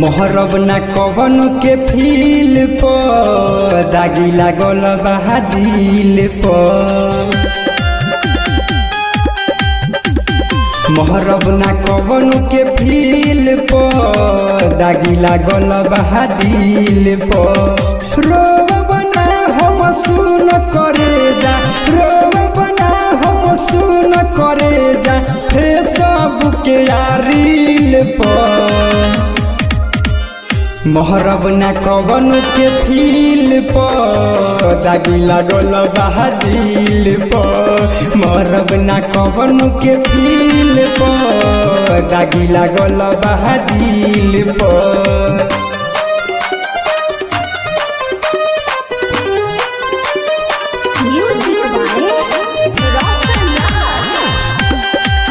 मोहरब ना कवन के फील पर दागी लागल बहा दिल पर मोहरब ना कवन के फील पर दागी लागल बहा दिल पर रोब ना हम सुन करे जा रोब ना हम सुन करे जा फेसबुक के यारील पर मोहरब ना कवन के फील पर दागी लागल बहा दिल पर मोहरब ना कवन के फील पर दागी लागल बहा दिल पर Music by Roshan Raj.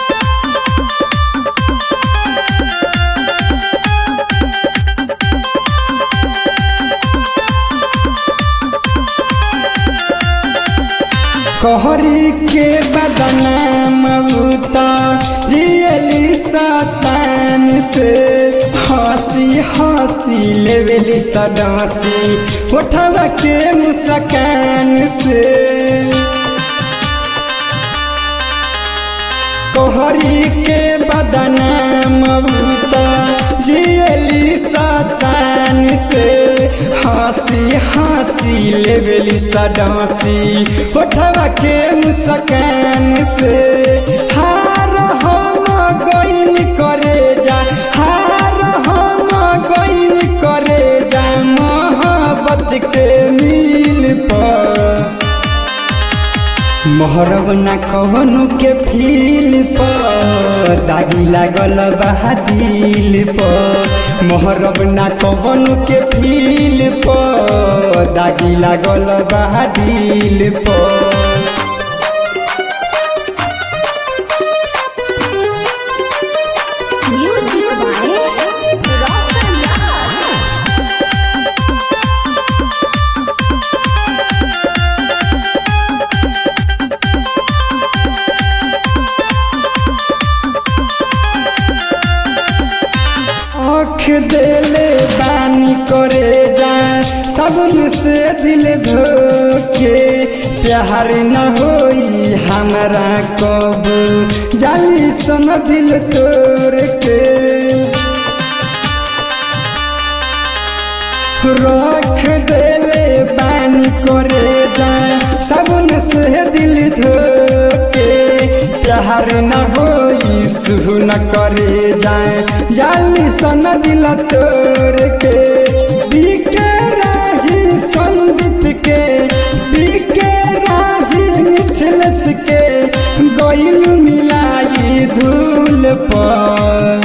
कहरी के बदनाम उता जियली सस्तान से हंसी हंसी लेवेली सदासी उठवा के मुस्कान से कोहरी के बदनाम उता जियली सस्तान से हंसी हंसी लेवेली सदासी उठवा के मुस्कान से हार हम गईन करे जा हार हम गईन करे जा मोहब्बत के मिल पर मोहरब ना कवनो के फील पर दागी लागल बहा दिल पर मोहरब ना कवनो के फील पर दागी लागल बहा दिल पर Music by Roshan Raj. आँख देले बानी करे जा सबन से दिल धोके प्यार न होई हमारा कब जाली सन दिल तोड़ के रख देले बानी करे जा सबन से दिल धोके प्यार न होई सुह न करे जाए जाली सन दिल तोड़ के बिके राही संदीप के बिके राही मिथिलेश के गइल मिलाई धूल पर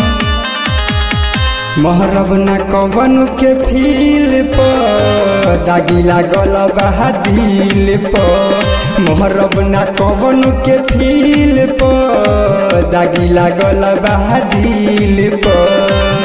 मोहरब ना कवन के फील पर दागी लागल बहा दिल पर मोहरब ना कवन के फील पर दागी लागल बहा दिल पर